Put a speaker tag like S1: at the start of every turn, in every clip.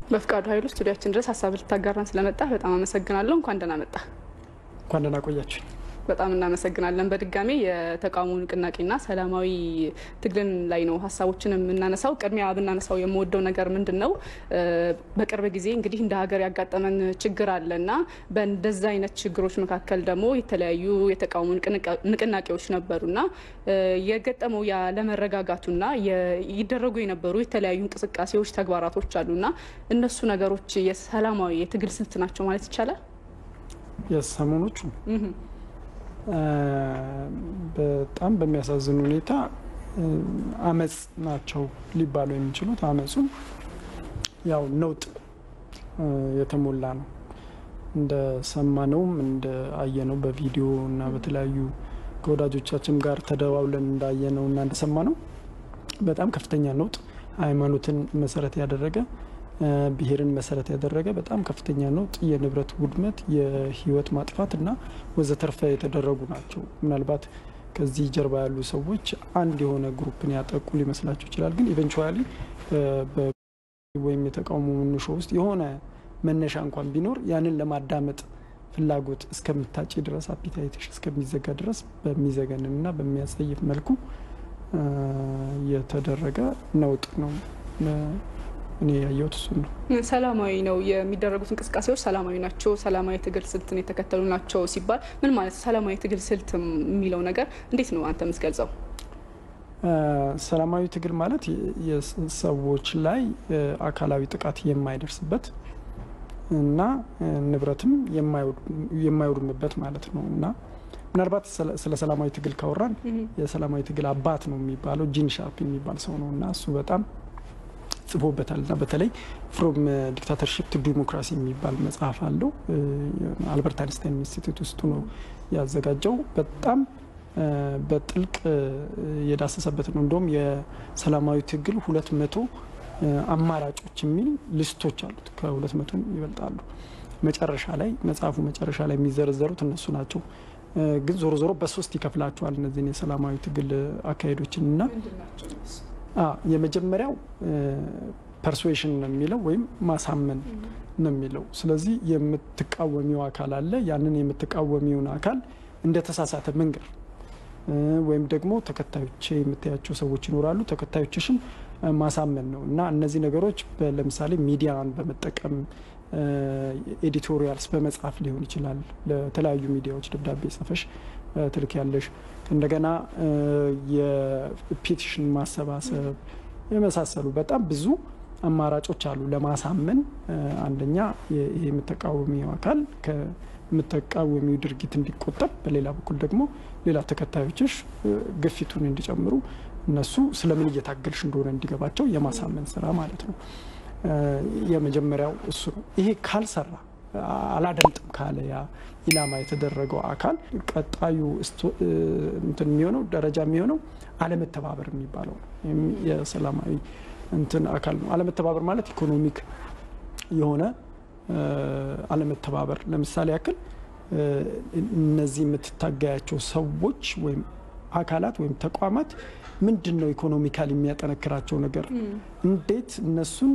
S1: በፍቃዱ ኃይሉ ስቱዲያችን ድረስ ሀሳብ ልታጋራን ስለመጣ በጣም አመሰግናለሁ። እንኳን ደህና መጣ።
S2: እንኳን ደህና ቆያችሁ።
S1: በጣም እናመሰግናለን። በድጋሚ የተቃውሞ ንቅናቄና ሰላማዊ ትግልን ላይ ነው ሀሳቦችን የምናነሳው። ቅድሚያ ብናነሳው የምወደው ነገር ምንድን ነው፣ በቅርብ ጊዜ እንግዲህ እንደ ሀገር ያጋጠመን ችግር አለና በእንደዛ አይነት ችግሮች መካከል ደግሞ የተለያዩ የተቃውሞ ንቅናቄዎች ነበሩና የገጠመው ያለመረጋጋቱና ይደረጉ የነበሩ የተለያዩ እንቅስቃሴዎች፣ ተግባራቶች አሉና እነሱ ነገሮች የሰላማዊ የትግል ስልት ናቸው ማለት ይቻላል።
S2: የሰሞኖቹ በጣም በሚያሳዝን ሁኔታ አመፅ ናቸው ሊባሉ የሚችሉት። አመፁም ያው ነውጥ የተሞላ ነው። እንደ ሰማነውም እንደ አየነው በቪዲዮ እና በተለያዩ ከወዳጆቻችን ጋር ተደዋውለን እንዳየነው እና እንደሰማነው በጣም ከፍተኛ ነውጥ ሃይማኖትን መሰረት ያደረገ ብሔርን መሰረት ያደረገ በጣም ከፍተኛ ነውጥ፣ የንብረት ውድመት፣ የህይወት ማጥፋት እና ወዘተርፈ የተደረጉ ናቸው። ምናልባት ከዚህ ጀርባ ያሉ ሰዎች አንድ የሆነ ግሩፕን ያጠቁ ሊመስላቸው ይችላል። ግን ኢቨንቹዋሊ ወይም የተቃውሞ መነሾ ውስጥ የሆነ መነሻ እንኳን ቢኖር ያንን ለማዳመጥ ፍላጎት እስከምታጭ ድረስ አፒታይትሽ እስከሚዘጋ ድረስ በሚዘገንን እና በሚያስጠይፍ መልኩ የተደረገ ነውጥ ነው። እኔ ያየሁት እሱን ነው።
S1: ሰላማዊ ነው የሚደረጉት እንቅስቃሴዎች ሰላማዊ ናቸው፣ ሰላማዊ ትግል ስልትን የተከተሉ ናቸው ሲባል ምን ማለት ሰላማዊ ትግል ስልት የሚለው ነገር እንዴት ነው አንተ የምትገልጸው?
S2: ሰላማዊ ትግል ማለት የሰዎች ላይ አካላዊ ጥቃት የማይደርስበት እና ንብረትም የማይወድምበት ማለት ነው እና ምናልባት ስለ ሰላማዊ ትግል ካወራን የሰላማዊ ትግል አባት ነው የሚባለው ጂን ሻርፕ የሚባል ሰው ነው እና እሱ በጣም ጽፎበታል እና በተለይ ፍሮም ዲክታተርሽፕ ቱ ዲሞክራሲ የሚባል መጽሐፍ አለው። አልበርት አይንስታይን ኢንስቲትዩት ውስጡ ነው ያዘጋጀው። በጣም በጥልቅ የዳሰሰበት ነው። እንደውም የሰላማዊ ትግል ሁለት መቶ አማራጮች የሚል ሊስቶች አሉት። ከሁለት መቶ ይበልጣሉ። መጨረሻ ላይ መጽሐፉ መጨረሻ ላይ የሚዘረዘሩት እነሱ ናቸው። ግን ዞሮ ዞሮ በሶስት ይከፍላቸዋል እነዚህን የሰላማዊ ትግል አካሄዶችን እና የመጀመሪያው ፐርሱዌሽን ነው የሚለው ወይም ማሳመን ነው የሚለው። ስለዚህ የምትቃወሚው አካል አለ። ያንን የምትቃወሚውን አካል እንደ ተሳሳተ መንገር ወይም ደግሞ ተከታዮች የምታያቸው ሰዎች ይኖራሉ። ተከታዮችሽም ማሳመን ነው እና እነዚህ ነገሮች ለምሳሌ ሚዲያን በመጠቀም ኤዲቶሪያልስ በመጻፍ ሊሆን ይችላል። ለተለያዩ ሚዲያዎች ደብዳቤ ጽፈሽ ትልክ ያለሽ እንደገና የፔቲሽን ማሰባሰብ የመሳሰሉ በጣም ብዙ አማራጮች አሉ ለማሳመን። አንደኛ ይሄ የምተቃወሚው አካል ከምተቃወሚው ድርጊት እንዲቆጠብ፣ በሌላ በኩል ደግሞ ሌላ ተከታዮችሽ ግፊቱን እንዲጨምሩ እነሱ ስለምን እየታገልሽ እንደሆነ እንዲገባቸው የማሳመን ስራ ማለት ነው። የመጀመሪያው እሱ ነው። ይሄ ካልሰራ አላደምጥም ካለ ያ ኢላማ የተደረገው አካል ቀጣዩ እንትን የሚሆነው ደረጃ የሚሆነው አለመተባበር የሚባለው ነው። የሰላማዊ እንትን አካል ነው። አለመተባበር ማለት ኢኮኖሚክ የሆነ አለመተባበር። ለምሳሌ ያክል እነዚህ የምትታገያቸው ሰዎች ወይም አካላት ወይም ተቋማት ምንድን ነው ኢኮኖሚካል የሚያጠነክራቸው ነገር፣ እንዴት እነሱን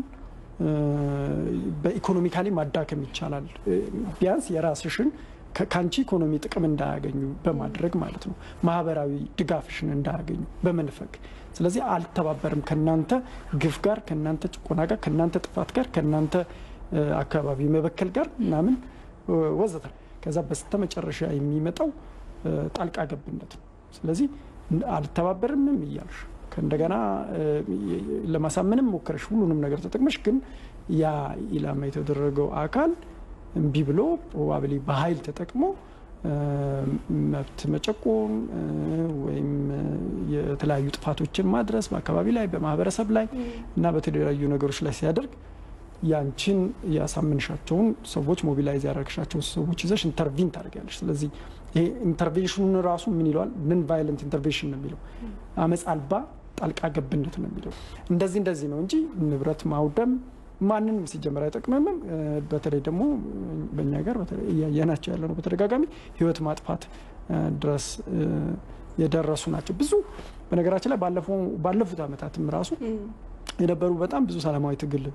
S2: በኢኮኖሚካሊ ማዳከም ይቻላል፣ ቢያንስ የራስሽን ከአንቺ ኢኮኖሚ ጥቅም እንዳያገኙ በማድረግ ማለት ነው። ማህበራዊ ድጋፍሽን እንዳያገኙ በመንፈግ ስለዚህ አልተባበርም ከእናንተ ግፍ ጋር፣ ከእናንተ ጭቆና ጋር፣ ከእናንተ ጥፋት ጋር፣ ከእናንተ አካባቢ መበከል ጋር ምናምን ወዘተ። ከዛ በስተመጨረሻ የሚመጣው ጣልቃ ገብነት ነው። ስለዚህ አልተባበርምም እያልሽ ከእንደገና ለማሳመንም ሞከረሽ ሁሉንም ነገር ተጠቅመሽ ግን ያ ኢላማ የተደረገው አካል እምቢ ብሎ ፕሮባብሊ በኃይል ተጠቅሞ መብት መጨቆን ወይም የተለያዩ ጥፋቶችን ማድረስ በአካባቢ ላይ በማህበረሰብ ላይ እና በተለያዩ ነገሮች ላይ ሲያደርግ ያንቺን ያሳምንሻቸውን ሰዎች ሞቢላይዝ ያደረግሻቸውን ሰዎች ይዘሽ ኢንተርቪን ታደርጊያለሽ። ስለዚህ ይሄ ኢንተርቬንሽኑን ራሱ ምን ይለዋል? ንን ቫይለንት ኢንተርቬንሽን ነው የሚለው፣ አመፅ አልባ ጣልቃ ገብነት ነው የሚለው። እንደዚህ እንደዚህ ነው እንጂ ንብረት ማውደም ማንንም ሲጀመር አይጠቅምምም። በተለይ ደግሞ በእኛ ጋር እያየናቸው ያለ ነው በተደጋጋሚ ህይወት ማጥፋት ድረስ የደረሱ ናቸው። ብዙ በነገራችን ላይ ባለፉት ዓመታትም ራሱ የነበሩ በጣም ብዙ ሰላማዊ ትግል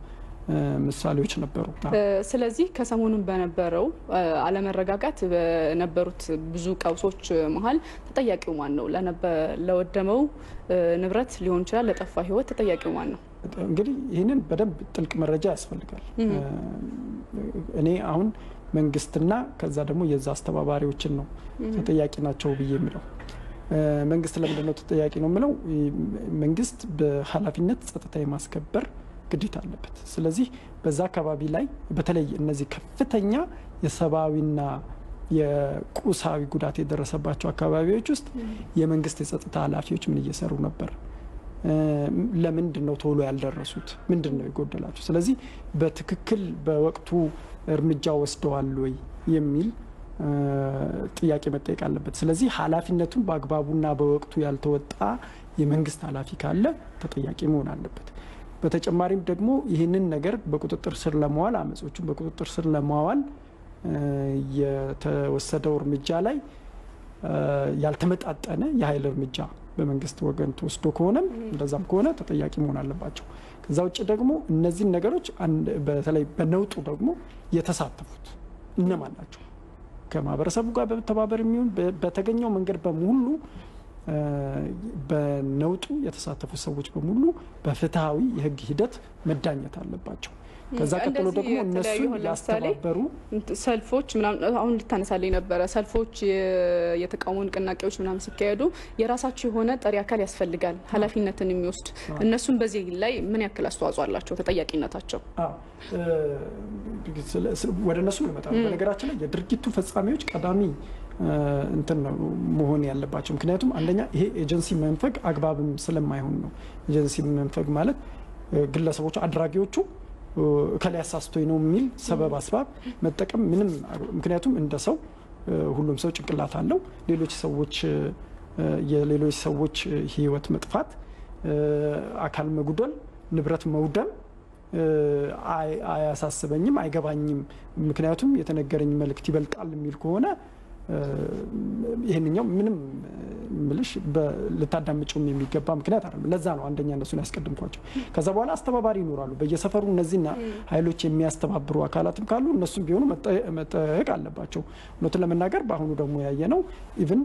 S2: ምሳሌዎች ነበሩ።
S1: ስለዚህ ከሰሞኑን በነበረው አለመረጋጋት በነበሩት ብዙ ቀውሶች መሀል ተጠያቂው ማን ነው? ለወደመው ንብረት ሊሆን ይችላል፣ ለጠፋ ሕይወት ተጠያቂው ማን ነው?
S2: እንግዲህ ይህንን በደንብ ጥልቅ መረጃ ያስፈልጋል። እኔ አሁን መንግስትና ከዛ ደግሞ የዛ አስተባባሪዎችን ነው ተጠያቂ ናቸው ብዬ የምለው። መንግስት ለምንድን ነው ተጠያቂ ነው የምለው? መንግስት በኃላፊነት ጸጥታ የማስከበር ግዴታ አለበት። ስለዚህ በዛ አካባቢ ላይ በተለይ እነዚህ ከፍተኛ የሰብአዊና የቁሳዊ ጉዳት የደረሰባቸው አካባቢዎች ውስጥ የመንግስት የጸጥታ ኃላፊዎች ምን እየሰሩ ነበር? ለምንድን ነው ቶሎ ያልደረሱት? ምንድን ነው የጎደላቸው? ስለዚህ በትክክል በወቅቱ እርምጃ ወስደዋል ወይ የሚል ጥያቄ መጠየቅ አለበት። ስለዚህ ኃላፊነቱን በአግባቡና በወቅቱ ያልተወጣ የመንግስት ኃላፊ ካለ ተጠያቂ መሆን አለበት። በተጨማሪም ደግሞ ይህንን ነገር በቁጥጥር ስር ለማዋል አመጾቹን በቁጥጥር ስር ለማዋል የተወሰደው እርምጃ ላይ ያልተመጣጠነ የኃይል እርምጃ በመንግስት ወገን ተወስዶ ከሆነም እንደዛም ከሆነ ተጠያቂ መሆን አለባቸው። ከዛ ውጭ ደግሞ እነዚህን ነገሮች በተለይ በነውጡ ደግሞ የተሳተፉት እነማን ናቸው? ከማህበረሰቡ ጋር በመተባበር የሚሆን በተገኘው መንገድ በሙሉ በነውጡ የተሳተፉ ሰዎች በሙሉ በፍትሐዊ የህግ ሂደት መዳኘት አለባቸው። ከዛ ቀጥሎ ደግሞ እነሱ ያስተባበሩ
S1: ሰልፎች ምናምን አሁን ልታነሳልኝ ነበረ። ሰልፎች፣ የተቃውሞ ንቅናቄዎች ምናምን ሲካሄዱ የራሳቸው የሆነ ጠሪ አካል ያስፈልጋል፣ ኃላፊነትን የሚወስድ እነሱም በዚህ ላይ ምን ያክል አስተዋጽኦ አላቸው? ተጠያቂነታቸው
S2: ወደ እነሱ ልመጣ። በነገራችን ላይ የድርጊቱ ፈጻሚዎች ቀዳሚ እንትን ነው መሆን ያለባቸው። ምክንያቱም አንደኛ ይሄ ኤጀንሲ መንፈግ አግባብም ስለማይሆን ነው። ኤጀንሲ መንፈግ ማለት ግለሰቦቹ አድራጊዎቹ እከላ ያሳስቶኝ ነው የሚል ሰበብ አስባብ መጠቀም ምንም ምክንያቱም እንደ ሰው ሁሉም ሰው ጭንቅላት አለው። ሌሎች ሰዎች የሌሎች ሰዎች ህይወት መጥፋት፣ አካል መጉደል፣ ንብረት መውደም አያሳስበኝም፣ አይገባኝም። ምክንያቱም የተነገረኝ መልእክት ይበልጣል የሚል ከሆነ ይህንኛው ምንም ምልሽ ልታዳምጭውም የሚገባ ምክንያት አይደለም። ለዛ ነው አንደኛ እነሱን ያስቀድምኳቸው። ከዛ በኋላ አስተባባሪ ይኖራሉ በየሰፈሩ እነዚህና ኃይሎች የሚያስተባብሩ አካላትም ካሉ እነሱም ቢሆኑ መጠየቅ አለባቸው። እውነቱን ለመናገር በአሁኑ ደግሞ ያየ ነው ኢቭን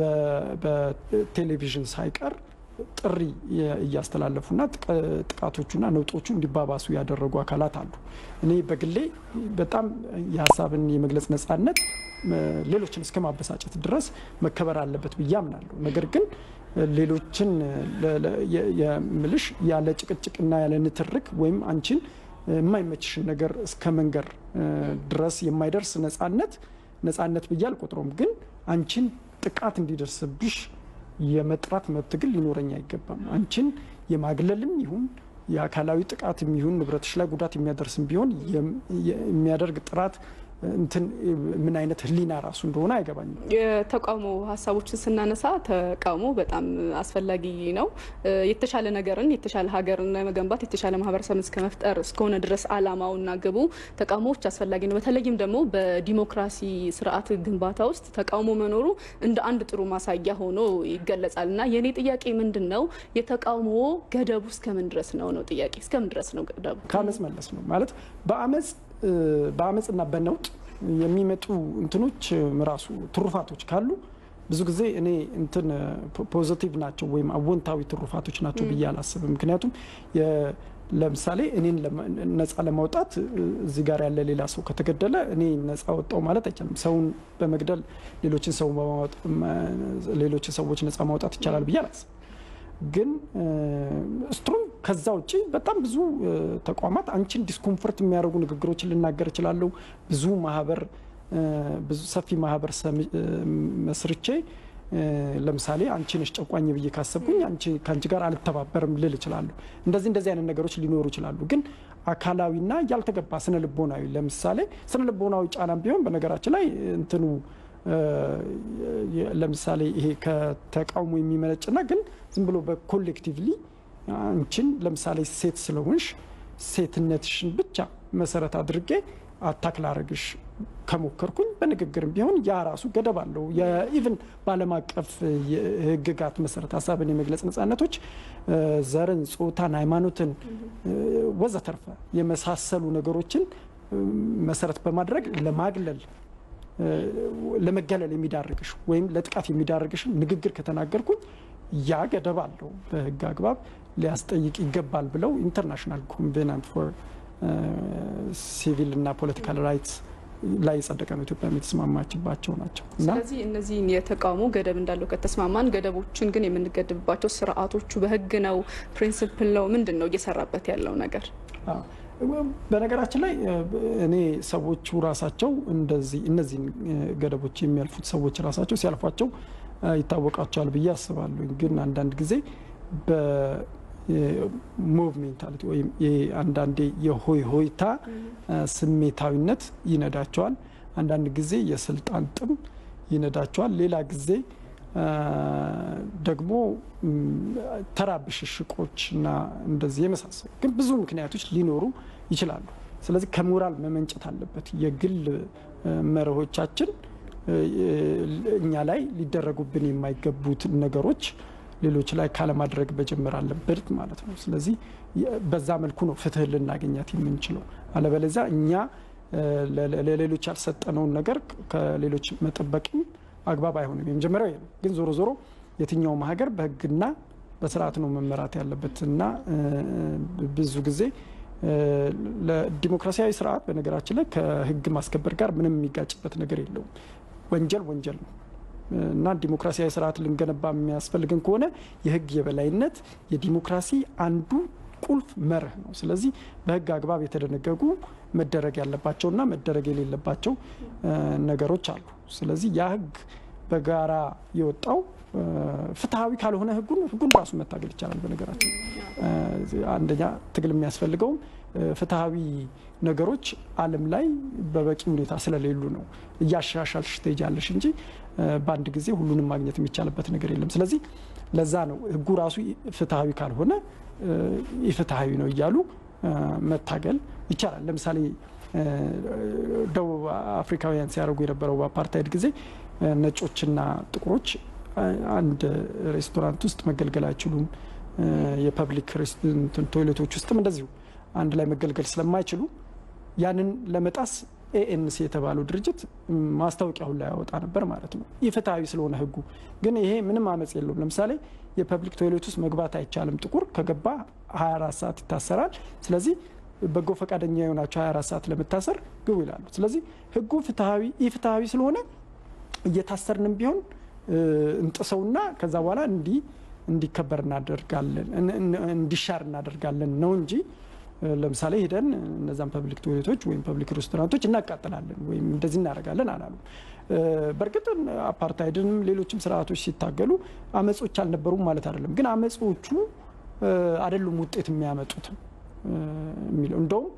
S2: በቴሌቪዥን ሳይቀር ጥሪ እያስተላለፉና ጥቃቶቹና ነውጦቹ እንዲባባሱ ያደረጉ አካላት አሉ። እኔ በግሌ በጣም የሀሳብን የመግለጽ ነጻነት ሌሎችን እስከ ማበሳጨት ድረስ መከበር አለበት ብዬ አምናለሁ። ነገር ግን ሌሎችን የምልሽ ያለ ጭቅጭቅና ያለ ንትርክ ወይም አንቺን የማይመችሽን ነገር እስከ መንገር ድረስ የማይደርስ ነጻነት ነጻነት ብዬ አልቆጥረውም። ግን አንቺን ጥቃት እንዲደርስብሽ የመጥራት መብት ግን ሊኖረኝ አይገባም። አንቺን የማግለልም ይሁን የአካላዊ ጥቃትም ይሁን ንብረትሽ ላይ ጉዳት የሚያደርስም ቢሆን የሚያደርግ ጥራት እንትን ምን አይነት ሕሊና ራሱ እንደሆነ አይገባኝም።
S1: የተቃውሞ ሀሳቦችን ስናነሳ ተቃውሞ በጣም አስፈላጊ ነው። የተሻለ ነገርን የተሻለ ሀገርን ለመገንባት የተሻለ ማህበረሰብን እስከ መፍጠር እስከሆነ ድረስ አላማውና ግቡ ተቃውሞዎች አስፈላጊ ነው። በተለይም ደግሞ በዲሞክራሲ ስርዓት ግንባታ ውስጥ ተቃውሞ መኖሩ እንደ አንድ ጥሩ ማሳያ ሆኖ ይገለጻል እና የእኔ ጥያቄ ምንድን ነው የተቃውሞ ገደቡ እስከምን ድረስ ነው ነው ጥያቄ እስከምን ድረስ ነው ገደቡ?
S2: ከአመፅ መለስ ነው ማለት በአመፅ በአመፅና በነውጥ የሚመጡ እንትኖች ራሱ ትሩፋቶች ካሉ ብዙ ጊዜ እኔ እንትን ፖዘቲቭ ናቸው ወይም አወንታዊ ትሩፋቶች ናቸው ብዬ አላስብም። ምክንያቱም ለምሳሌ እኔን ነፃ ለማውጣት እዚህ ጋር ያለ ሌላ ሰው ከተገደለ እኔ ነፃ ወጣው ማለት አይቻልም። ሰውን በመግደል ሌሎችን ሰው ሌሎችን ሰዎች ነፃ ማውጣት ይቻላል ብዬ አላስብም። ግን ስትሮንግ ከዛ ውጭ በጣም ብዙ ተቋማት አንቺን ዲስኮምፎርት የሚያደርጉ ንግግሮችን ልናገር እችላለሁ። ብዙ ማህበር ብዙ ሰፊ ማህበር መስርቼ ለምሳሌ አንቺ ነሽ ጨቋኝ ብዬ ካሰብኩኝ ከአንቺ ጋር አልተባበርም ልል እችላለሁ። እንደዚህ እንደዚህ አይነት ነገሮች ሊኖሩ ይችላሉ። ግን አካላዊና ያልተገባ ስነ ልቦናዊ ለምሳሌ ስነ ልቦናዊ ጫናም ቢሆን በነገራችን ላይ እንትኑ ለምሳሌ ይሄ ከተቃውሞ የሚመነጭና ግን ዝም ብሎ በኮሌክቲቭሊ አንቺን ለምሳሌ ሴት ስለሆንሽ ሴትነትሽን ብቻ መሰረት አድርጌ አታክ ላረግሽ ከሞከርኩኝ በንግግርም ቢሆን ያ ራሱ ገደብ አለው። የኢቭን በዓለም አቀፍ ሕግጋት መሰረት ሀሳብን የመግለጽ ነጻነቶች ዘርን፣ ጾታን፣ ሃይማኖትን ወዘተርፈ የመሳሰሉ ነገሮችን መሰረት በማድረግ ለማግለል ለመገለል የሚዳርግሽ ወይም ለጥቃት የሚዳርግሽን ንግግር ከተናገርኩኝ ያ ገደብ አለው፣ በህግ አግባብ ሊያስጠይቅ ይገባል ብለው ኢንተርናሽናል ኮንቬናንት ፎር ሲቪል እና ፖለቲካል ራይትስ ላይ የጸደቀ ነው። ኢትዮጵያ የተስማማችባቸው ናቸው።
S1: ስለዚህ እነዚህን የተቃውሞ ገደብ እንዳለው ከተስማማን ገደቦችን ግን የምንገድብባቸው ስርዓቶቹ በህግ ነው፣ ፕሪንስፕል ነው፣ ምንድን ነው እየሰራበት ያለው ነገር?
S2: በነገራችን ላይ እኔ ሰዎቹ ራሳቸው እንደዚህ እነዚህን ገደቦች የሚያልፉት ሰዎች ራሳቸው ሲያልፏቸው ይታወቃቸዋል ብዬ አስባለሁ። ግን አንዳንድ ጊዜ በሙቭ ሜንታሊቲ ወይም አንዳንዴ የሆይ ሆይታ ስሜታዊነት ይነዳቸዋል። አንዳንድ ጊዜ የስልጣን ጥም ይነዳቸዋል። ሌላ ጊዜ ደግሞ ተራ ብሽሽቆች እና እንደዚህ የመሳሰሉ ግን ብዙ ምክንያቶች ሊኖሩ ይችላሉ። ስለዚህ ከሞራል መመንጨት አለበት። የግል መርሆቻችን እኛ ላይ ሊደረጉብን የማይገቡት ነገሮች ሌሎች ላይ ካለማድረግ መጀመር አለበት ማለት ነው። ስለዚህ በዛ መልኩ ነው ፍትህ ልናገኛት የምንችለው። አለበለዚያ እኛ ለሌሎች ያልሰጠነውን ነገር ከሌሎች መጠበቅም አግባብ አይሆንም። የመጀመሪያው ነው። ግን ዞሮ ዞሮ የትኛውም ሀገር በህግና በስርዓት ነው መመራት ያለበት እና ብዙ ጊዜ ለዲሞክራሲያዊ ስርዓት በነገራችን ላይ ከህግ ማስከበር ጋር ምንም የሚጋጭበት ነገር የለውም። ወንጀል ወንጀል ነው እና ዲሞክራሲያዊ ስርዓት ልንገነባ የሚያስፈልገን ከሆነ የህግ የበላይነት የዲሞክራሲ አንዱ ቁልፍ መርህ ነው። ስለዚህ በህግ አግባብ የተደነገጉ መደረግ ያለባቸውና መደረግ የሌለባቸው ነገሮች አሉ። ስለዚህ ያ ህግ በጋራ የወጣው ፍትሐዊ ካልሆነ ህጉን ህጉን ራሱ መታገል ይቻላል። በነገራችን አንደኛ ትግል የሚያስፈልገውም ፍትሐዊ ነገሮች ዓለም ላይ በበቂ ሁኔታ ስለሌሉ ነው። እያሻሻልሽ ትሄጃለሽ እንጂ በአንድ ጊዜ ሁሉንም ማግኘት የሚቻልበት ነገር የለም። ስለዚህ ለዛ ነው ህጉ ራሱ ፍትሐዊ ካልሆነ ኢፍትሐዊ ነው እያሉ መታገል ይቻላል። ለምሳሌ ደቡብ አፍሪካውያን ሲያደርጉ የነበረው በአፓርታይድ ጊዜ ነጮችና ጥቁሮች አንድ ሬስቶራንት ውስጥ መገልገል አይችሉም። የፐብሊክ ቶይሌቶች ውስጥም እንደዚሁ አንድ ላይ መገልገል ስለማይችሉ ያንን ለመጣስ ኤኤንሲ የተባለው ድርጅት ማስታወቂያ ሁላ ያወጣ ነበር ማለት ነው። ኢፍትሐዊ ስለሆነ ህጉ ግን ይሄ ምንም አመፅ የለውም። ለምሳሌ የፐብሊክ ቶይሌት ውስጥ መግባት አይቻልም። ጥቁር ከገባ 24 ሰዓት ይታሰራል። ስለዚህ በጎ ፈቃደኛ የሆናቸው 24 ሰዓት ለመታሰር ግቡ ይላሉ። ስለዚህ ህጉ ፍትሐዊ ኢፍትሐዊ ስለሆነ እየታሰርንም ቢሆን እንጥሰውና ከዛ በኋላ እንዲ እንዲከበር እናደርጋለን እንዲሻር እናደርጋለን ነው እንጂ ለምሳሌ ሄደን እነዛን ፐብሊክ ቶይሌቶች ወይም ፐብሊክ ሬስቶራንቶች እናቃጥላለን ወይም እንደዚህ እናደርጋለን አላሉ። በእርግጥ አፓርታይድንም ሌሎችም ስርዓቶች ሲታገሉ አመጾች አልነበሩም ማለት አይደለም። ግን አመጾቹ አይደሉም ውጤት የሚያመጡት የሚለው እንደውም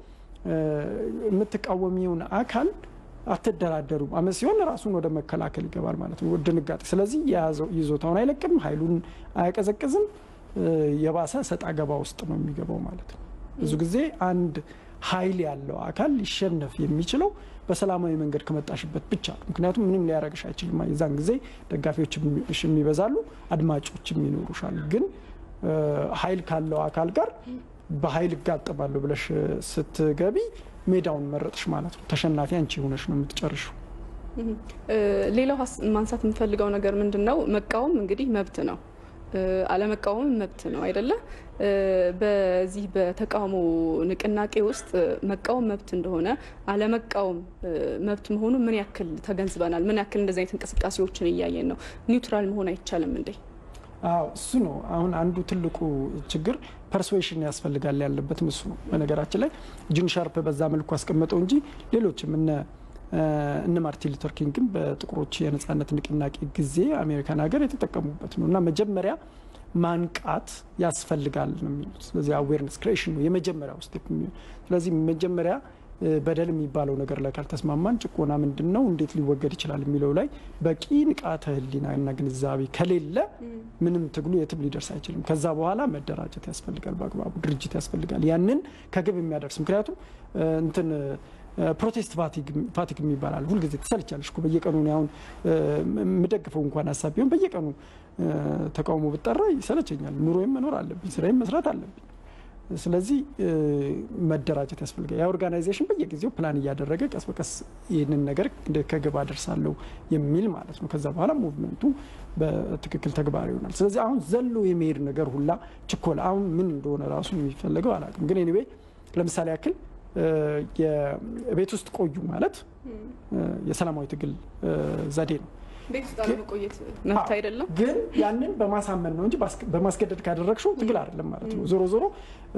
S2: የምትቃወሚውን አካል አትደራደሩም። አመፅ ሲሆን ራሱን ወደ መከላከል ይገባል ማለት ነው፣ ድንጋጤ። ስለዚህ የያዘው ይዞታውን አይለቅም፣ ኃይሉን አያቀዘቅዝም፣ የባሰ ሰጣ ገባ ውስጥ ነው የሚገባው ማለት ነው። ብዙ ጊዜ አንድ ኃይል ያለው አካል ሊሸነፍ የሚችለው በሰላማዊ መንገድ ከመጣሽበት ብቻ ነው። ምክንያቱም ምንም ሊያረግሽ አይችልም። የዛን ጊዜ ደጋፊዎች የሚበዛሉ፣ አድማጮችም ይኖሩሻል። ግን ኃይል ካለው አካል ጋር በኃይል እጋጠማለሁ ብለሽ ስትገቢ ሜዳውን መረጥሽ ማለት ነው። ተሸናፊ አንቺ ሆነሽ ነው የምትጨርሹ።
S1: ሌላው ማንሳት የምፈልገው ነገር ምንድን ነው? መቃወም እንግዲህ መብት ነው። አለመቃወም መብት ነው አይደለ? በዚህ በተቃውሞ ንቅናቄ ውስጥ መቃወም መብት እንደሆነ አለመቃወም መብት መሆኑ ምን ያክል ተገንዝበናል? ምን ያክል እንደዚህ አይነት እንቅስቃሴዎችን እያየን ነው? ኒውትራል መሆን አይቻልም እንዴ?
S2: አዎ እሱ ነው አሁን አንዱ ትልቁ ችግር ፐርስዌሽን ያስፈልጋል ያለበትም እሱ ነው። በነገራችን ላይ ጂን ሻርፕ በዛ መልኩ አስቀመጠው እንጂ ሌሎችም እነ እነ ማርቲን ሉተር ኪንግም በጥቁሮች የነጻነት ንቅናቄ ጊዜ አሜሪካን ሀገር የተጠቀሙበት ነው እና መጀመሪያ ማንቃት ያስፈልጋል ነው የሚሉት። ስለዚህ አዌርነስ ክሬሽን ነው የመጀመሪያው ስቴፕ። ስለዚህ መጀመሪያ በደል የሚባለው ነገር ላይ ካልተስማማን ጭቆና ምንድን ነው፣ እንዴት ሊወገድ ይችላል የሚለው ላይ በቂ ንቃተ ሕሊና እና ግንዛቤ ከሌለ ምንም ትግሉ የትም ሊደርስ አይችልም። ከዛ በኋላ መደራጀት ያስፈልጋል፣ በአግባቡ ድርጅት ያስፈልጋል፣ ያንን ከግብ የሚያደርስ ምክንያቱም እንትን ፕሮቴስት ፋቲግ የሚባላል ሁልጊዜ ትሰልቻለሽ እኮ በየቀኑ አሁን የምደግፈው እንኳን ሀሳብ ቢሆን በየቀኑ ተቃውሞ ብጠራ ይሰለቸኛል። ኑሮዬም መኖር አለብኝ፣ ስራዬም መስራት አለብኝ። ስለዚህ መደራጀት ያስፈልጋል። ያ ኦርጋናይዜሽን በየጊዜው ፕላን እያደረገ ቀስ በቀስ ይህንን ነገር ከግብ አደርሳለሁ የሚል ማለት ነው። ከዛ በኋላ ሙቭመንቱ በትክክል ተግባራዊ ይሆናል። ስለዚህ አሁን ዘሎ የመሄድ ነገር ሁላ ችኮላ አሁን ምን እንደሆነ ራሱ የሚፈለገው አላውቅም። ግን ኤኒዌይ ለምሳሌ ያክል ቤት ውስጥ ቆዩ ማለት የሰላማዊ ትግል ዘዴ ነው።
S1: ቤት ውስጥ አለመቆየት መብት አይደለም።
S2: ግን ያንን በማሳመን ነው እንጂ በማስገደድ ካደረግሽው ትግል አይደለም ማለት ነው። ዞሮ ዞሮ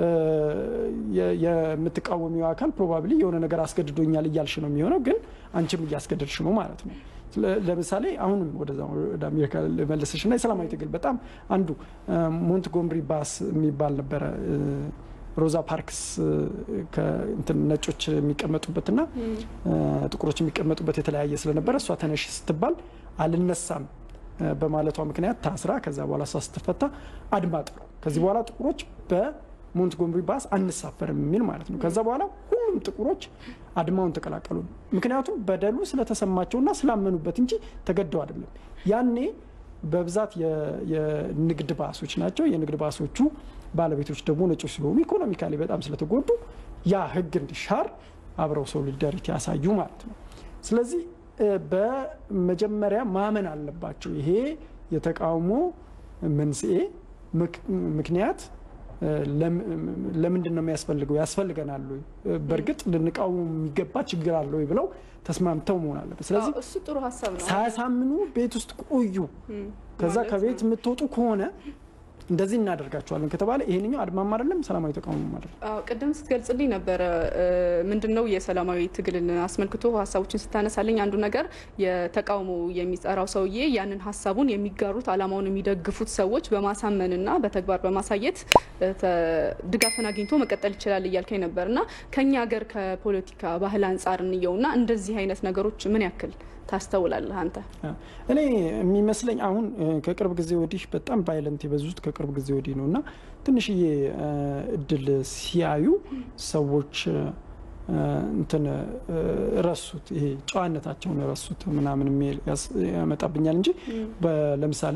S2: የምትቃወሚው አካል ፕሮባብሊ የሆነ ነገር አስገድዶኛል እያልሽ ነው የሚሆነው፣ ግን አንቺም እያስገደድሽ ነው ማለት ነው። ለምሳሌ አሁንም ወደዛ ወደ አሜሪካ ልመልስሽ እና የሰላማዊ ትግል በጣም አንዱ ሞንትጎምሪ ባስ የሚባል ነበረ ሮዛ ፓርክስ ነጮች የሚቀመጡበትና ጥቁሮች የሚቀመጡበት የተለያየ ስለነበረ እሷ ተነሽ ስትባል አልነሳም በማለቷ ምክንያት ታስራ ከዛ በኋላ እሷ ስትፈታ አድማ ጥሩ ከዚህ በኋላ ጥቁሮች በሞንትጎምሪ ባስ አንሳፈርም የሚል ማለት ነው። ከዛ በኋላ ሁሉም ጥቁሮች አድማውን ተቀላቀሉ። ምክንያቱም በደሉ ስለተሰማቸውና ስላመኑበት እንጂ ተገደው አይደለም። ያኔ በብዛት የንግድ ባሶች ናቸው። የንግድ ባሶቹ ባለቤቶች ደግሞ ነጮች ስለሆኑ ኢኮኖሚካሊ በጣም ስለተጎዱ ያ ሕግ እንዲሻር አብረው ሶሊዳሪቲ ያሳዩ ማለት ነው። ስለዚህ በመጀመሪያ ማመን አለባቸው። ይሄ የተቃውሞ መንስኤ ምክንያት ለምንድን ነው የሚያስፈልገው? ያስፈልገናል ወይ? በእርግጥ ልንቃወሙ የሚገባ ችግር አለ ወይ ብለው ተስማምተው መሆን አለበት። ስለዚህ
S1: እሱ ጥሩ ሀሳብ ነው።
S2: ሳያሳምኑ ቤት ውስጥ ቆዩ። ከዛ ከቤት የምትወጡ ከሆነ እንደዚህ እናደርጋቸዋለን ከተባለ ይሄንኛው አድማም አይደለም ሰላማዊ ተቃውሞ ማለት ነው።
S1: ቅድም ስትገልጽልኝ ነበረ ምንድነው የሰላማዊ ትግልን አስመልክቶ ሀሳቦችን ስታነሳልኝ አንዱ ነገር የተቃውሞ የሚጠራው ሰውዬ ያንን ሀሳቡን የሚጋሩት አላማውን የሚደግፉት ሰዎች በማሳመንና በተግባር በማሳየት ድጋፍን አግኝቶ መቀጠል ይችላል እያልከኝ ነበር እና ከኛ ሀገር ከፖለቲካ ባህል አንጻር እንየውና እንደዚህ አይነት ነገሮች ምን ያክል ታስተውላለህ አንተ?
S2: እኔ የሚመስለኝ አሁን ከቅርብ ጊዜ ወዲህ በጣም ቫይለንት የበዙት ከቅርብ ጊዜ ወዲህ ነው እና ትንሽዬ እድል ሲያዩ ሰዎች እንትን ረሱት፣ ይሄ ጨዋነታቸውን ረሱት ምናምን ያመጣብኛል እንጂ ለምሳሌ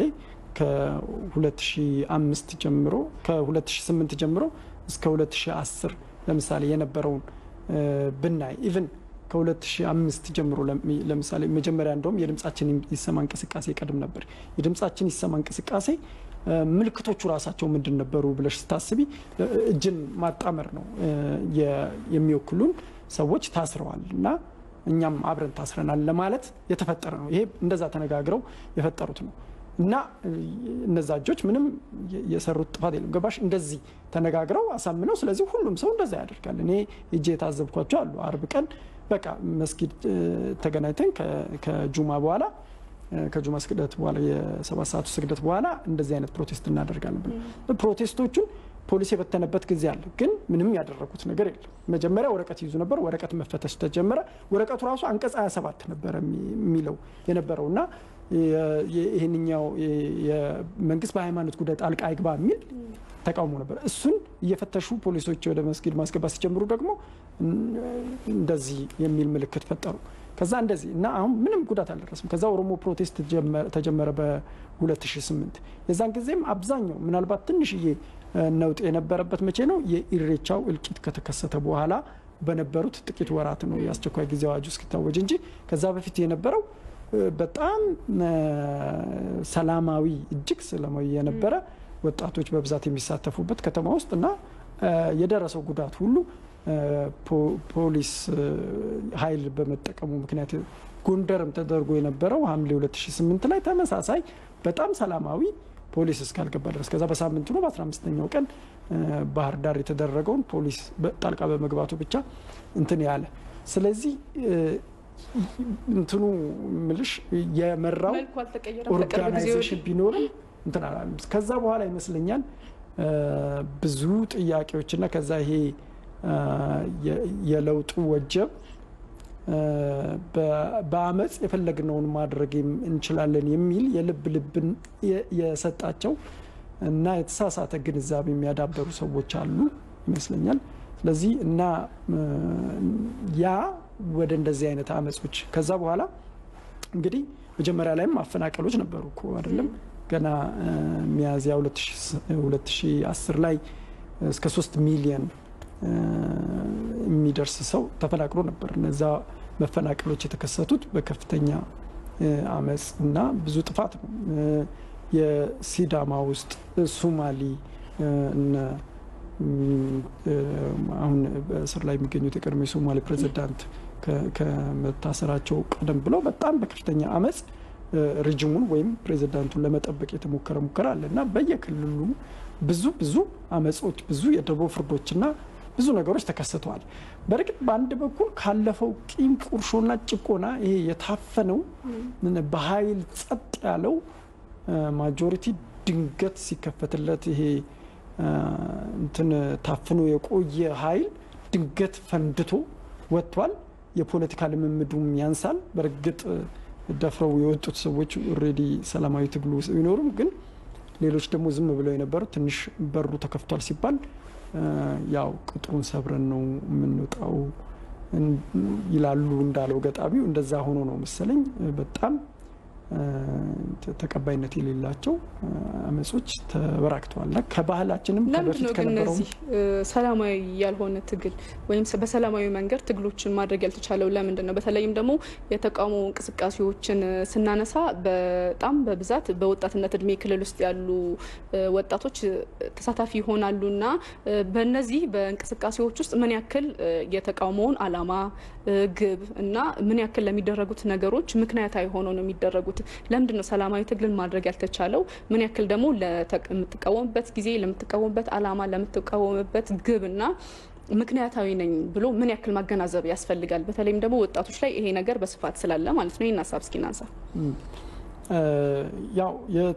S2: ከ2005 ጀምሮ ከ2008 ጀምሮ እስከ 2010 ለምሳሌ የነበረውን ብናይ ኢቭን ከ2005 ጀምሮ ለምሳሌ መጀመሪያ እንደውም የድምጻችን ይሰማ እንቅስቃሴ ቀድም ነበር። የድምጻችን ይሰማ እንቅስቃሴ ምልክቶቹ ራሳቸው ምንድን ነበሩ ብለሽ ስታስቢ እጅን ማጣመር ነው። የሚወክሉን ሰዎች ታስረዋል እና እኛም አብረን ታስረናል ለማለት የተፈጠረ ነው። ይሄ እንደዛ ተነጋግረው የፈጠሩት ነው እና እነዛ እጆች ምንም የሰሩት ጥፋት የለም። ገባሽ? እንደዚህ ተነጋግረው አሳምነው፣ ስለዚህ ሁሉም ሰው እንደዛ ያደርጋል። እኔ እጄ የታዘብኳቸው አሉ። አርብ ቀን በቃ መስጊድ ተገናኝተን ከጁማ በኋላ ከጁማ ስግደት በኋላ የሰባት ሰዓቱ ስግደት በኋላ እንደዚህ አይነት ፕሮቴስት እናደርጋለን ብለን ፕሮቴስቶቹን ፖሊስ የበተነበት ጊዜ አለ። ግን ምንም ያደረጉት ነገር የለም። መጀመሪያ ወረቀት ይዙ ነበር። ወረቀት መፈተሽ ተጀመረ። ወረቀቱ ራሱ አንቀጽ 27 ነበረ የሚለው የነበረው እና ይህንኛው የመንግስት በሃይማኖት ጉዳይ ጣልቃ አይግባ የሚል ተቃውሞ ነበር። እሱን እየፈተሹ ፖሊሶች ወደ መስጊድ ማስገባት ሲጀምሩ ደግሞ እንደዚህ የሚል ምልክት ፈጠሩ። ከዛ እንደዚህ እና አሁን ምንም ጉዳት አልደረስም። ከዛ ኦሮሞ ፕሮቴስት ተጀመረ በ2008 የዛን ጊዜም አብዛኛው ምናልባት ትንሽዬ ነውጥ የነበረበት መቼ ነው? የኢሬቻው እልቂት ከተከሰተ በኋላ በነበሩት ጥቂት ወራት ነው የአስቸኳይ ጊዜ አዋጁ እስኪታወጅ እንጂ ከዛ በፊት የነበረው በጣም ሰላማዊ እጅግ ሰላማዊ የነበረ ወጣቶች በብዛት የሚሳተፉበት ከተማ ውስጥ እና የደረሰው ጉዳት ሁሉ ፖሊስ ኃይል በመጠቀሙ ምክንያት ጎንደርም ተደርጎ የነበረው ሐምሌ 2008 ላይ ተመሳሳይ በጣም ሰላማዊ ፖሊስ እስካልገባ ድረስ ከዛ በሳምንቱ ነው በ15ኛው ቀን ባህር ዳር የተደረገውን ፖሊስ ጣልቃ በመግባቱ ብቻ እንትን ያለ ስለዚህ እንትኑ ምልሽ የመራው ኦርጋናይዜሽን ቢኖርም እንትን አላለም። ከዛ በኋላ ይመስለኛል ብዙ ጥያቄዎችና ከዛ ይሄ የለውጡ ወጀብ በአመፅ የፈለግነውን ማድረግ እንችላለን የሚል የልብ ልብን የሰጣቸው እና የተሳሳተ ግንዛቤ የሚያዳበሩ ሰዎች አሉ ይመስለኛል። ስለዚህ እና ያ ወደ እንደዚህ አይነት አመጾች ከዛ በኋላ እንግዲህ መጀመሪያ ላይም ማፈናቀሎች ነበሩ እኮ አይደለም። ገና ሚያዝያ 2010 ላይ እስከ ሶስት ሚሊየን የሚደርስ ሰው ተፈናቅሎ ነበር። እነዛ መፈናቀሎች የተከሰቱት በከፍተኛ አመፅ እና ብዙ ጥፋት ነው። የሲዳማ ውስጥ ሱማሊ እነ አሁን በእስር ላይ የሚገኙት የቀድሞ የሶማሌ ፕሬዚዳንት ከመታሰራቸው ቀደም ብለው በጣም በከፍተኛ አመፅ ሪጅሙን ወይም ፕሬዚዳንቱን ለመጠበቅ የተሞከረ ሙከራ አለ እና በየክልሉ ብዙ ብዙ አመፆች፣ ብዙ የደቦ ፍርዶችና ብዙ ነገሮች ተከስተዋል። በእርግጥ በአንድ በኩል ካለፈው ቂም ቁርሾና ጭቆና ይሄ የታፈነው በኃይል ጸጥ ያለው ማጆሪቲ ድንገት ሲከፈትለት ይሄ እንትን ታፍኖ የቆየ ኃይል ድንገት ፈንድቶ ወጥቷል። የፖለቲካ ልምምዱም ያንሳል። በእርግጥ ደፍረው የወጡት ሰዎች ኦልሬዲ ሰላማዊ ትግሉ ቢኖሩም ግን ሌሎች ደግሞ ዝም ብለው የነበሩት ትንሽ በሩ ተከፍቷል ሲባል ያው ቅጥሩን ሰብረን ነው የምንወጣው ይላሉ እንዳለው ገጣሚው። እንደዛ ሆኖ ነው መሰለኝ በጣም ተቀባይነት የሌላቸው አመጾች ተበራክተዋል። እና ከባህላችንም
S1: ለምንድን ነው
S2: ከበፊት
S1: ግን
S2: ከነበረው
S1: እነዚህ ሰላማዊ ያልሆነ ትግል ወይም በሰላማዊ መንገድ ትግሎችን ማድረግ ያልተቻለው ለምንድን ነው? በተለይም ደግሞ የተቃውሞ እንቅስቃሴዎችን ስናነሳ በጣም በብዛት በወጣትነት እድሜ ክልል ውስጥ ያሉ ወጣቶች ተሳታፊ ይሆናሉ እና በእነዚህ በእንቅስቃሴዎች ውስጥ ምን ያክል የተቃውሞውን ዓላማ ግብ እና ምን ያክል ለሚደረጉት ነገሮች ምክንያታዊ ሆነው ነው የሚደረጉት? ለምንድን ነው ሰላማዊ ትግልን ማድረግ ያልተቻለው? ምን ያክል ደግሞ ለምትቃወምበት ጊዜ፣ ለምትቃወምበት ዓላማ፣ ለምትቃወምበት ግብ እና ምክንያታዊ ነኝ ብሎ ምን ያክል ማገናዘብ ያስፈልጋል? በተለይም ደግሞ ወጣቶች ላይ ይሄ ነገር በስፋት ስላለ ማለት ነው። ይህን ሀሳብ እስኪ እናንሳ።
S2: ያው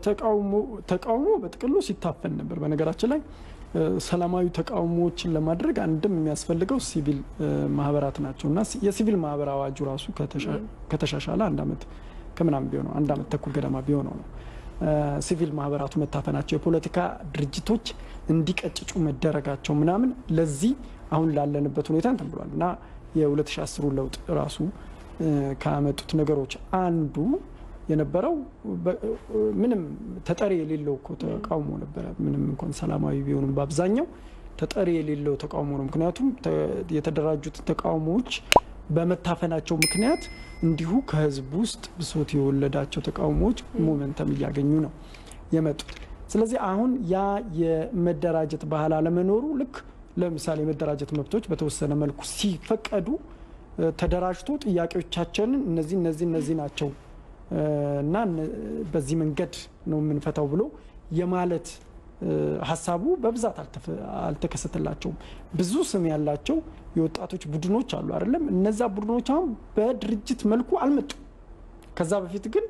S2: ተቃውሞ በጥቅሉ ሲታፈን ነበር። በነገራችን ላይ ሰላማዊ ተቃውሞዎችን ለማድረግ አንድም የሚያስፈልገው ሲቪል ማህበራት ናቸው እና የሲቪል ማህበር አዋጁ ራሱ ከተሻሻለ አንድ ዓመት ከምናምን ቢሆነው አንድ ዓመት ተኩል ገደማ ቢሆነው ነው ሲቪል ማህበራቱ መታፈናቸው የፖለቲካ ድርጅቶች እንዲቀጭጩ መደረጋቸው ምናምን ለዚህ አሁን ላለንበት ሁኔታ እንትን ብሏል እና የ2010 ለውጥ ራሱ ካመጡት ነገሮች አንዱ የነበረው ምንም ተጠሪ የሌለው እኮ ተቃውሞ ነበረ። ምንም እንኳን ሰላማዊ ቢሆኑም በአብዛኛው ተጠሪ የሌለው ተቃውሞ ነው። ምክንያቱም የተደራጁት ተቃውሞዎች በመታፈናቸው ምክንያት እንዲሁ ከህዝብ ውስጥ ብሶት የወለዳቸው ተቃውሞዎች ሞመንተም እያገኙ ነው የመጡት። ስለዚህ አሁን ያ የመደራጀት ባህል አለመኖሩ ልክ ለምሳሌ የመደራጀት መብቶች በተወሰነ መልኩ ሲፈቀዱ ተደራጅቶ ጥያቄዎቻችንን እነዚህ እነዚህ እነዚህ ናቸው እና በዚህ መንገድ ነው የምንፈታው ብሎ የማለት ሀሳቡ በብዛት አልተከሰተላቸውም። ብዙ ስም ያላቸው የወጣቶች ቡድኖች አሉ አይደለም። እነዛ ቡድኖች አሁን በድርጅት መልኩ አልመጡም። ከዛ በፊት ግን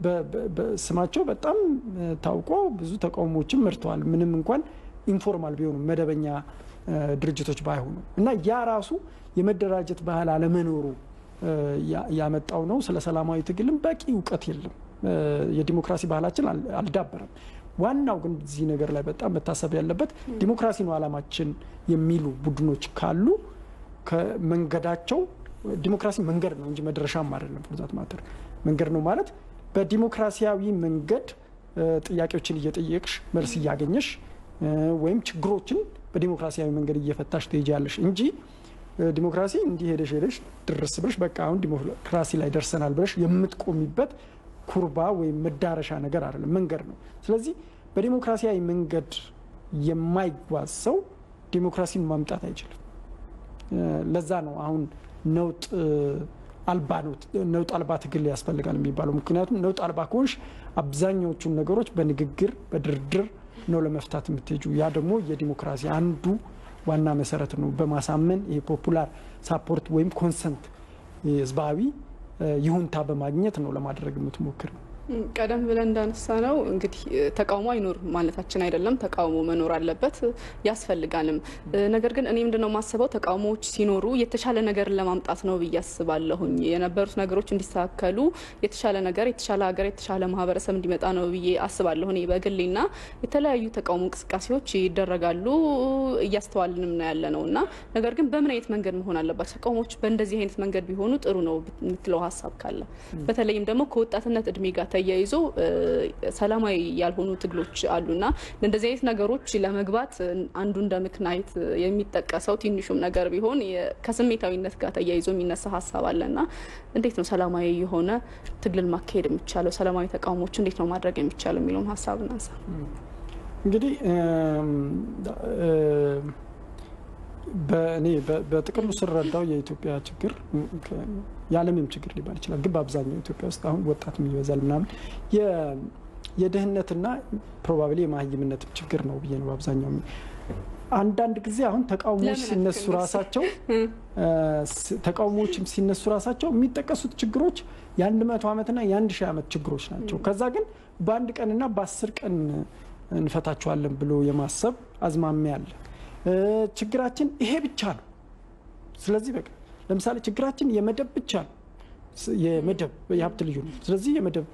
S2: ስማቸው በጣም ታውቆ ብዙ ተቃውሞዎችን መርተዋል። ምንም እንኳን ኢንፎርማል ቢሆኑ መደበኛ ድርጅቶች ባይሆኑ እና ያ ራሱ የመደራጀት ባህል አለመኖሩ ያመጣው ነው። ስለ ሰላማዊ ትግልም በቂ እውቀት የለም። የዲሞክራሲ ባህላችን አልዳበረም። ዋናው ግን እዚህ ነገር ላይ በጣም መታሰብ ያለበት ዲሞክራሲ ነው ዓላማችን የሚሉ ቡድኖች ካሉ ከመንገዳቸው ዲሞክራሲ መንገድ ነው እንጂ መድረሻም አይደለም። ፎርዛት ማተር መንገድ ነው ማለት በዲሞክራሲያዊ መንገድ ጥያቄዎችን እየጠየቅሽ መልስ እያገኘሽ ወይም ችግሮችን በዲሞክራሲያዊ መንገድ እየፈታሽ ትሄጃለሽ እንጂ ዲሞክራሲ እንዲህ ሄደሽ ሄደሽ ድረስ ብለሽ በቃ አሁን ዲሞክራሲ ላይ ደርሰናል ብለሽ የምትቆሚበት ኩርባ ወይም መዳረሻ ነገር አይደለም፣ መንገድ ነው። ስለዚህ በዲሞክራሲያዊ መንገድ የማይጓዝ ሰው ዲሞክራሲን ማምጣት አይችልም። ለዛ ነው አሁን ነውጥ አልባ ነውጥ አልባ ትግል ያስፈልጋል የሚባለው። ምክንያቱም ነውጥ አልባ ከሆንሽ አብዛኛዎቹን ነገሮች በንግግር በድርድር ነው ለመፍታት የምትሄጁ። ያ ደግሞ የዲሞክራሲ አንዱ ዋና መሰረት ነው። በማሳመን ይሄ ፖፑላር ሳፖርት ወይም ኮንሰንት ህዝባዊ ይሁንታ በማግኘት ነው ለማድረግ የምትሞክር ነው።
S1: ቀደም ብለን እንዳነሳ ነው እንግዲህ ተቃውሞ አይኖር ማለታችን አይደለም። ተቃውሞ መኖር አለበት ያስፈልጋልም። ነገር ግን እኔ ምንድነው የማስበው ተቃውሞዎች ሲኖሩ የተሻለ ነገርን ለማምጣት ነው ብዬ አስባለሁኝ። የነበሩት ነገሮች እንዲስተካከሉ የተሻለ ነገር፣ የተሻለ ሀገር፣ የተሻለ ማህበረሰብ እንዲመጣ ነው ብዬ አስባለሁ እኔ በግሌና የተለያዩ ተቃውሞ እንቅስቃሴዎች ይደረጋሉ እያስተዋልንም ነው ያለ ነው እና ነገር ግን በምን አይነት መንገድ መሆን አለባቸው ተቃውሞዎች? በእንደዚህ አይነት መንገድ ቢሆኑ ጥሩ ነው የምትለው ሀሳብ ካለ በተለይም ደግሞ ከወጣትነት እድሜ ጋር ተያይዞ ሰላማዊ ያልሆኑ ትግሎች አሉና እንደዚህ አይነት ነገሮች ለመግባት አንዱ እንደ ምክንያት የሚጠቀሰው ትንሹም ነገር ቢሆን ከስሜታዊነት ጋር ተያይዞ የሚነሳ ሀሳብ አለና እንዴት ነው ሰላማዊ የሆነ ትግልን ማካሄድ የሚቻለው? ሰላማዊ ተቃውሞች እንዴት ነው ማድረግ የሚቻለው የሚለውን ሀሳብ እናንሳ።
S2: እንግዲህ በእኔ በጥቅሉ ስረዳው የኢትዮጵያ ችግር የዓለምም ችግር ሊባል ይችላል፣ ግን በአብዛኛው ኢትዮጵያ ውስጥ አሁን ወጣት ይበዛል ምናምን የድህነትና ፕሮባብሊ የመሀይምነትም ችግር ነው ብዬ ነው በአብዛኛው አንዳንድ ጊዜ አሁን ተቃውሞዎች ሲነሱ ራሳቸው ተቃውሞዎችም ሲነሱ ራሳቸው የሚጠቀሱት ችግሮች የአንድ መቶ ዓመትና የአንድ ሺህ ዓመት ችግሮች ናቸው። ከዛ ግን በአንድ ቀንና በአስር ቀን እንፈታቸዋለን ብሎ የማሰብ አዝማሚያ አለ። ችግራችን ይሄ ብቻ ነው። ስለዚህ በቃ ለምሳሌ ችግራችን የመደብ ብቻ ነው። የመደብ የሀብት ልዩነት። ስለዚህ የመደብ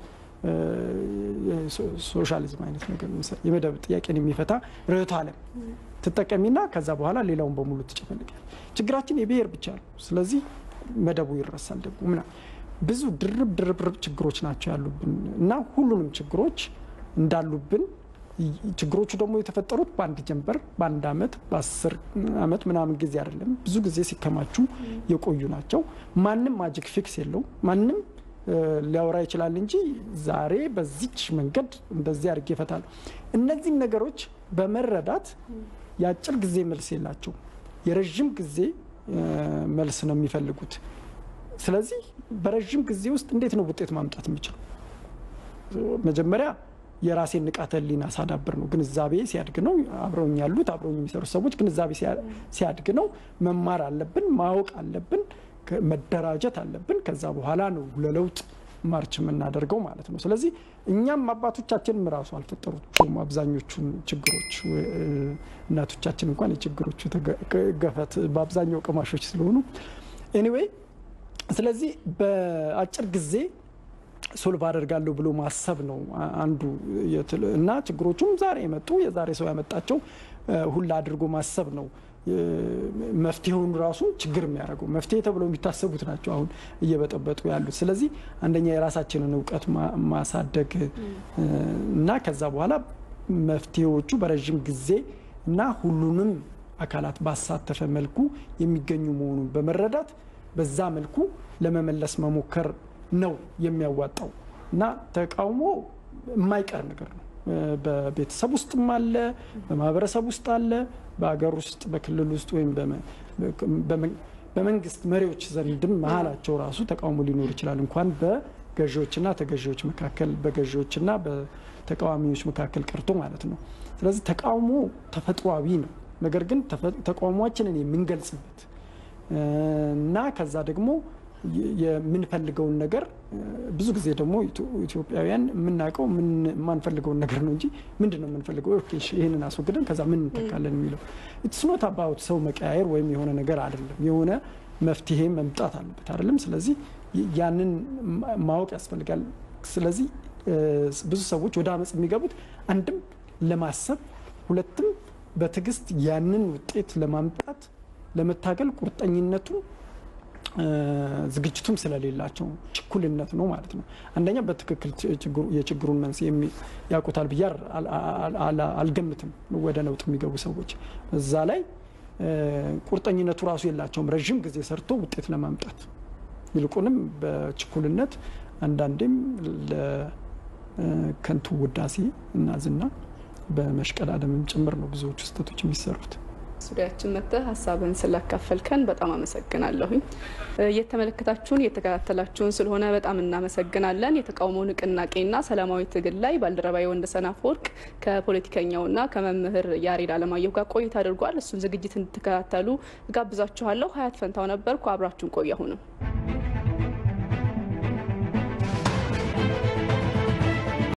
S2: ሶሻሊዝም አይነት ነገር የመደብ ጥያቄን የሚፈታ ርዕዮተ ዓለም ትጠቀሚና ከዛ በኋላ ሌላውን በሙሉ ትጨፈልጋል። ችግራችን የብሔር ብቻ ነው። ስለዚህ መደቡ ይረሳል ደግሞ ምናምን ብዙ ድርብ ድርብርብ ችግሮች ናቸው ያሉብን እና ሁሉንም ችግሮች እንዳሉብን ችግሮቹ ደግሞ የተፈጠሩት በአንድ ጀንበር በአንድ አመት በአስር አመት ምናምን ጊዜ አይደለም። ብዙ ጊዜ ሲከማቹ የቆዩ ናቸው። ማንም ማጂክ ፊክስ የለው። ማንም ሊያወራ ይችላል እንጂ ዛሬ በዚች መንገድ እንደዚህ አድርጌ ይፈታል። እነዚህም ነገሮች በመረዳት የአጭር ጊዜ መልስ የላቸው፣ የረዥም ጊዜ መልስ ነው የሚፈልጉት። ስለዚህ በረዥም ጊዜ ውስጥ እንዴት ነው ውጤት ማምጣት የሚችለው? መጀመሪያ የራሴን ንቃተ ህሊና ሳዳብር ነው። ግንዛቤ ሲያድግ ነው። አብረውኝ ያሉት አብረውኝ የሚሰሩ ሰዎች ግንዛቤ ሲያድግ ነው። መማር አለብን፣ ማወቅ አለብን፣ መደራጀት አለብን። ከዛ በኋላ ነው ለለውጥ ማርች የምናደርገው ማለት ነው። ስለዚህ እኛም አባቶቻችንም ራሱ አልፈጠሩም አብዛኞቹን ችግሮች። እናቶቻችን እንኳን የችግሮቹ ገፈት በአብዛኛው ቀማሾች ስለሆኑ ኤኒዌይ፣ ስለዚህ በአጭር ጊዜ ሶልቭ አደርጋለሁ ብሎ ማሰብ ነው አንዱ እና ችግሮቹም ዛሬ የመጡ የዛሬ ሰው ያመጣቸው ሁላ አድርጎ ማሰብ ነው መፍትሄውን ራሱ ችግር የሚያደርገው መፍትሄ ተብለው የሚታሰቡት ናቸው አሁን እየበጠበጡ ያሉት። ስለዚህ አንደኛ የራሳችንን እውቀት ማሳደግ እና ከዛ በኋላ መፍትሄዎቹ በረዥም ጊዜ እና ሁሉንም አካላት ባሳተፈ መልኩ የሚገኙ መሆኑን በመረዳት በዛ መልኩ ለመመለስ መሞከር ነው የሚያዋጣው እና ተቃውሞ የማይቀር ነገር ነው። በቤተሰብ ውስጥም አለ፣ በማህበረሰብ ውስጥ አለ፣ በሀገር ውስጥ በክልል ውስጥ ወይም በመንግስት መሪዎች ዘንድም መሀላቸው ራሱ ተቃውሞ ሊኖር ይችላል። እንኳን በገዢዎችና ተገዢዎች መካከል በገዢዎችና በተቃዋሚዎች መካከል ቀርቶ ማለት ነው። ስለዚህ ተቃውሞ ተፈጥሯዊ ነው። ነገር ግን ተቃውሟችንን የምንገልጽበት እና ከዛ ደግሞ የምንፈልገውን ነገር ብዙ ነገር ደግሞ ኢትዮጵያውያን የምናውቀው የማንፈልገውን ነገር ነው እንጂ ምንድን ነው የምንፈልገው? ይህንን አስወግደን ከዛ ምን እንተካለን የሚለው ኢትስ ኖት አባውት ሰው መቀያየር ወይም የሆነ ነገር አይደለም። የሆነ መፍትሄ መምጣት አለበት አይደለም። ስለዚህ ያንን ማወቅ ያስፈልጋል። ስለዚህ ብዙ ሰዎች ወደ አመፅ የሚገቡት አንድም ለማሰብ ሁለትም በትዕግስት ያንን ውጤት ለማምጣት ለመታገል ቁርጠኝነቱ ዝግጅቱም ስለሌላቸው ችኩልነት ነው ማለት ነው። አንደኛ በትክክል የችግሩን መንስኤ ያውቁታል ብዬ አልገምትም። ወደ ነውጥ የሚገቡ ሰዎች እዛ ላይ ቁርጠኝነቱ ራሱ የላቸውም፣ ረዥም ጊዜ ሰርቶ ውጤት ለማምጣት ይልቁንም በችኩልነት አንዳንዴም ለከንቱ ውዳሴ እና ዝና በመሽቀዳደምም ጭምር ነው ብዙዎቹ ስህተቶች የሚሰሩት።
S1: ስቱዲያችን መጥተህ ሀሳብን ስላካፈልከን በጣም አመሰግናለሁኝ። እየተመለከታችሁን እየተከታተላችሁን ስለሆነ በጣም እናመሰግናለን። የተቃውሞ ንቅናቄና ሰላማዊ ትግል ላይ ባልደረባዊ ወንደሰን አፈወርቅ ከፖለቲከኛውና ከመምህር ያሬድ አለማየሁ ጋር ቆይታ አድርጓል። እሱን ዝግጅት እንድትከታተሉ ጋብዛችኋለሁ። ሀያት ፈንታው ነበርኩ። አብራችሁን ቆዩ። አሁንም